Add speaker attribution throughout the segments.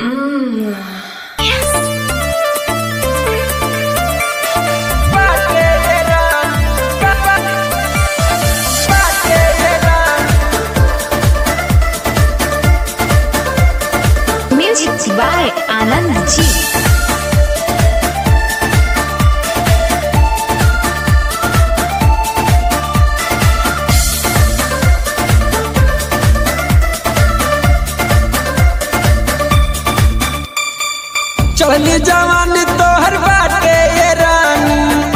Speaker 1: Music by Anand G.
Speaker 2: चढ़ली जवान तोहर बाटे ये रानी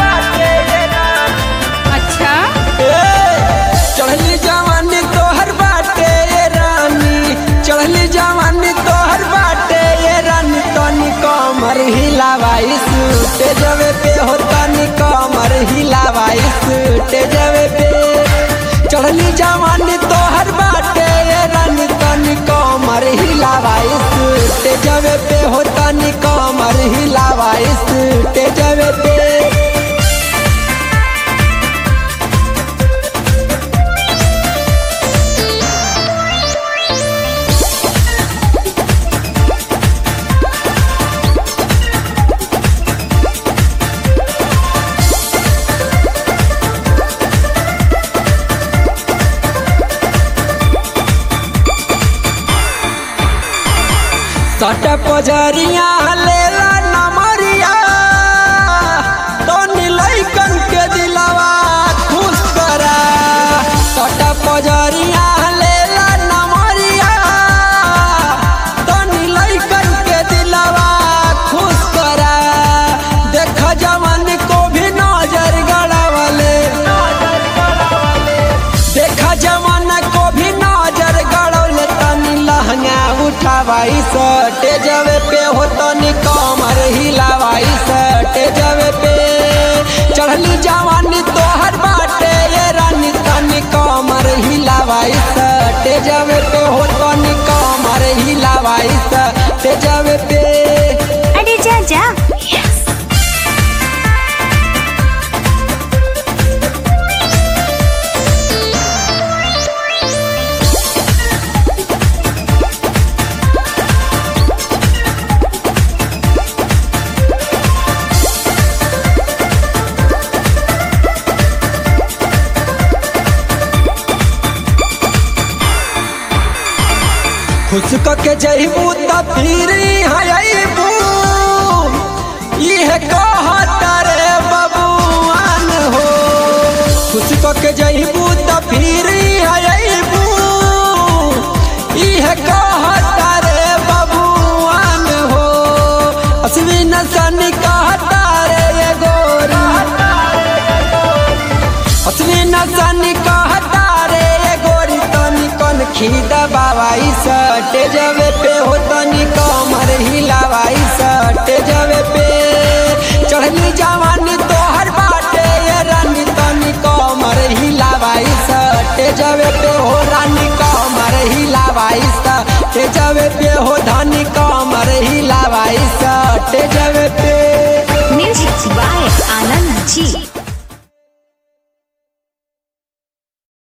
Speaker 1: अच्छा
Speaker 2: ए, चढ़ली जवान तोहर बाटे ये रानी चढ़ली जवान तोहर बाटे ये रानी तनी कमर हिलावाई सूटे जवे पे हो तनी कमर हिलावाई सूटे जवे पे चढ़ली जवान तोहर बाटे ये रानी तनी कमर हिलावाई सूटे जवे पे हो तनी कमर हिलावाई सूटे जवे पे सट पजरिया लेला नमरिया तनी लइकन के दिलवा खुश करा सट पजरिया लेला नमरिया तनी लइकन के दिलवा खुश करा देख जवान को भी नजर गड़ावले देखा जमाना को भी नजर गड़ौले तनी लहंगा उठावाई सटे जवे पे हो तनी कमर हिलावाई सटे जवे पे चढ़ली जवानी तोहर बाटे ये रानी तनी कमर हिलावाई सटे जवे पे हो तनी कमर हिलावाई सटे जवे पे
Speaker 1: अरे जा जा
Speaker 2: खुश के जइबू त फिर हयबू इहे कहता रे बबुआन हो खुश के जइबू त फिर हयबू इहे कहता रे बबुआन हो असवी नसनी कहता रे ये गोरी असली नसनी कहता रे ये गोरी तनी कन खीदा बाबाई सटे जवे पे हो तनी कमर हिलावाई सटे जवे पे चढ़ली जवानी तोहर बाटे ये रानी तनी कमर हिलावाई सटे जवे पे हो रानी कमर हिलावाई सटे जवे पे हो धनी कमर